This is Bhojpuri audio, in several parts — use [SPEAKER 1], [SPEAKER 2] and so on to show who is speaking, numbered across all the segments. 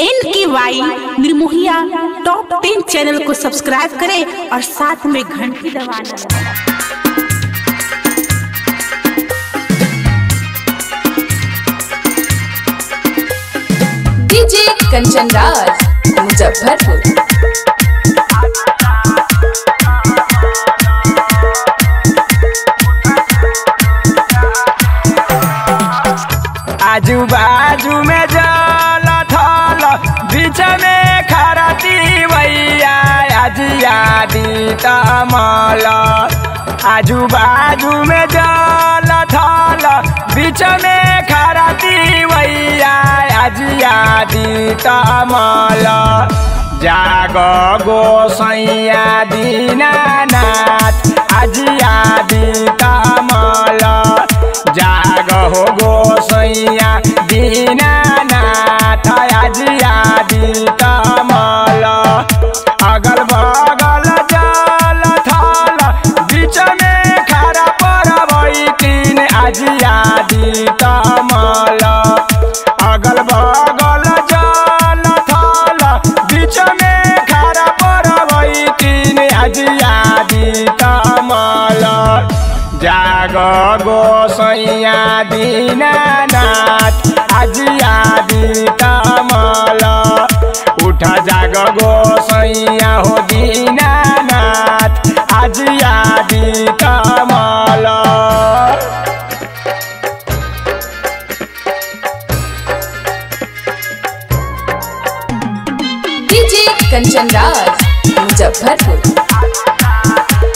[SPEAKER 1] N K Y Nirmohiya top ten channel को सब्सक्राइब करें और साथ में घंटी दबाना
[SPEAKER 2] डीजे कंचन राज मुजफ्फरपुर
[SPEAKER 3] आजू बाजू में जल थल बीच में खरती भैया आजियादी तमल आजू बाजू में जल थल बीच में खरती भैया आजियादी तमल जाग गोसैया दीनानाथ आजियादी तमल जाग हो गोसैया दीनानाथ आजियादी तमल अगल बगल जल थल बीच में खड़ा परबै तीन आजियादी तमल अगल बगल जल थल बीच में खड़ा परबै तीन आजियादी तमल जाग गोसैया दीनानाथ आजियादी तमल उठ जाग गोसैया हो दीनानाथ आजियादी तमल
[SPEAKER 2] डीजे कंचन राज मुजफ्फरपुर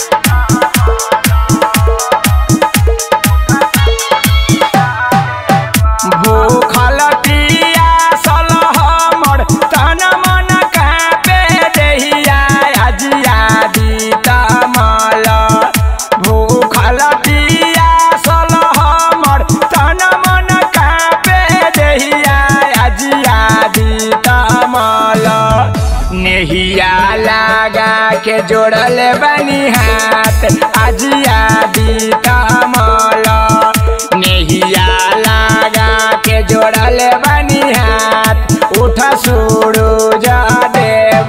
[SPEAKER 3] भूखल पियासल हमर तन मन कापे देहिया आजियादी तमल भूखल पियासल हमर तन मन कापे देहिया आजियादी तमल नेहिया लगा के जोड़ल बनी हाथ आजियादी तमल नेहिया लगा के जोड़ल बनी हाथ उठ सूरज देव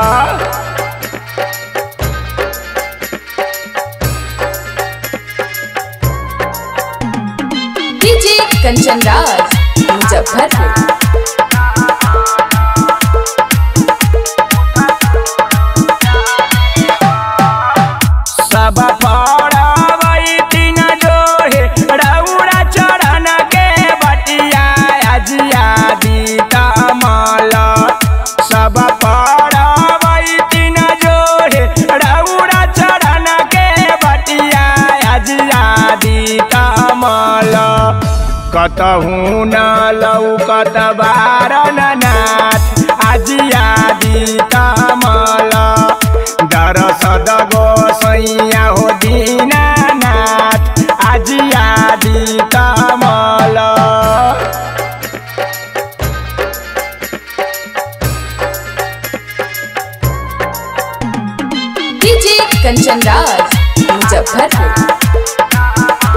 [SPEAKER 2] डीजे कंचन राज मुजफ्फरपुर
[SPEAKER 3] सब पड़बै तीन जोहे रौरा चरण के बटिया आजियादी तमल सब पड़बै तीन जोहे रौरा चरण के बटिया आजियादी तमल कतहु न लौकत बारन नाथ आजियादी तमल दरसद गोसैया हो दीनानाथ आजियादी तमल
[SPEAKER 2] डीजे कंचन राज मुजफ्फरपुर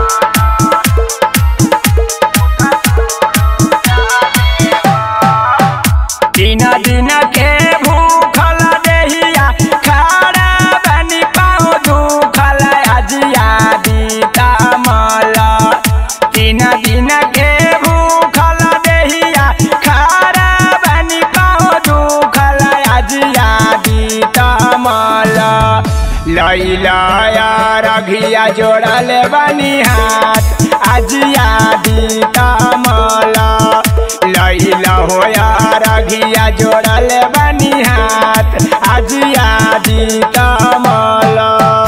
[SPEAKER 3] दिन दिन के भूखल देहिया खाड़ा बनी पाँव दुखल आजियादी तमल दिन दिन के भूखल देहिया खाड़ा बनी पाँव दुखल आजियादी तमल लैला रघिया जोड़ल बनी हाथ आजियादी तमल लैला हो रघिया जोड़ल बनी हाथ आजियादी तमल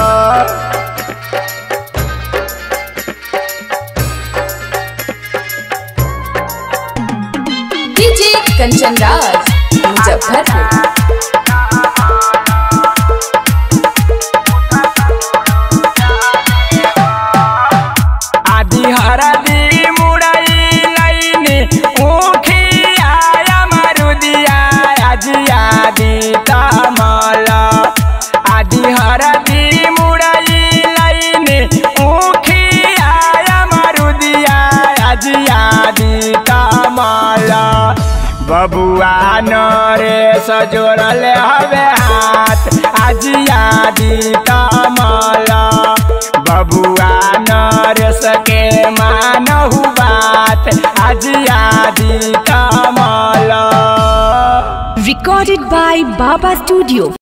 [SPEAKER 2] डीजे कंचन राज मुजफ्फरपुर
[SPEAKER 3] आदि हरदी मुड़ई लैनी उखिया मरुदिया आजियादी तमल आदि हरदी मुड़ई लैनी उखिया मरुदिया आजियादी तमल बबुआ नरेश जोड़ल हवे हाथ आजिया दी कमल बबुआ नरेश के मानहु बात आजिया दी कमल
[SPEAKER 2] Recorded by Baba Studio.